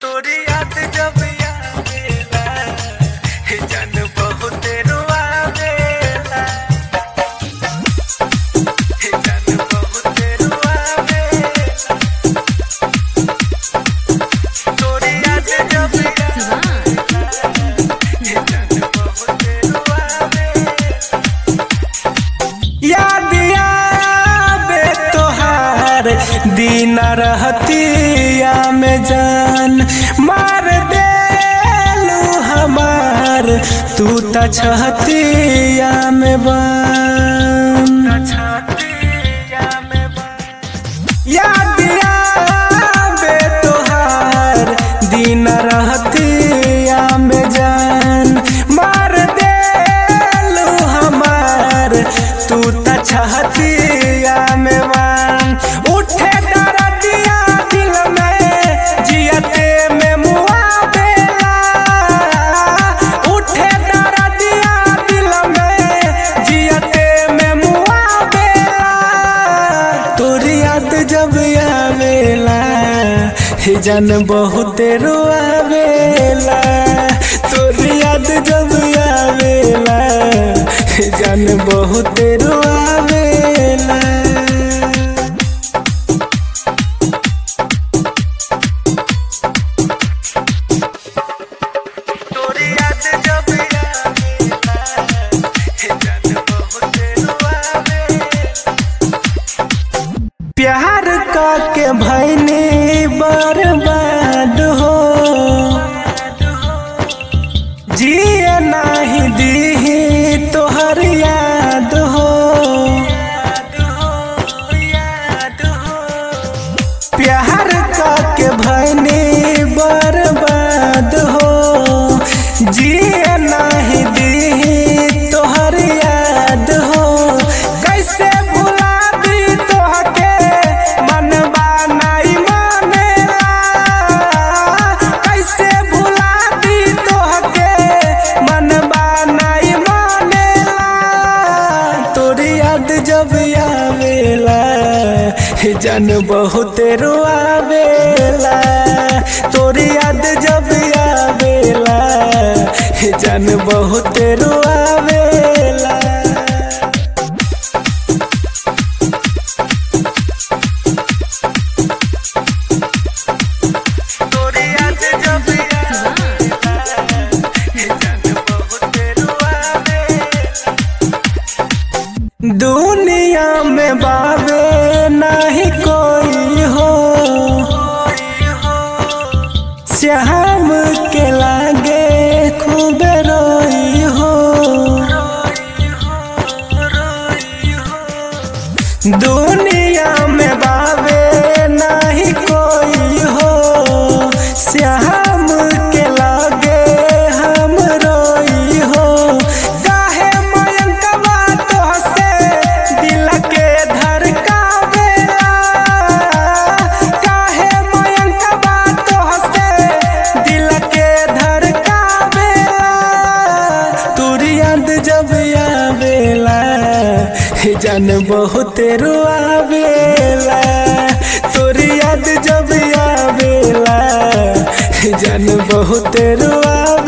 तोरी याद जब आवेला हे जान बहुत रुआवेला हे जान बहुत रुआवेला तोरी याद जब आवेला हे जान बहुत रुआवेला याद आवे तोहार दिन रहतिया में जान मार देलू हमार तू त छहतिया में बन याद आवे तोहार दिन रहतिया में जान मार देलू हमार तू त छहतिया में मान उठे दरदिया दिल में जियते में मुआवेला उठे दरदिया दिल में जियते में मुआवेला तोरी याद जब आवेला हे जान बहुत रोआवेला तोरी याद जब आवेला हे जान बहुत रोआवेला तोरी याद जब आवेला हे जान बहुत रोआवेला प्यार का के भैनी बर्बाद हो जिए नाही दीही तोहर याद हो प्यार का के भैनी बर्बाद हो जिए नाही दीही तोहर याद हो कैसे भुला दी तोहके मनबा नहीं मानेला कैसे भुला दी तोहके मनबा नहीं मानेला तोरी याद जब आवेला हे जान बहुत रोआवेला तोरी याद जब आवेला हे जान बहुत रोआवेला तोरी याद जब आवेला हे जान बहुत रोआवेला दुनिया में बाबे नहीं कोई हो श्याम के लागे खूब रोई हो दुनिया में बाबे नहीं कोई हो श्याम के लागे हम रोई हो काहे मयंकवा तोहसे दिल के धड़कावेला काहे मयंकवा तोहसे दिल के धड़कावेला तोरी याद जब आवेला हे जान बहुत रोआवेला तोरी याद जब आवेला हे जान बहुत रोआवेला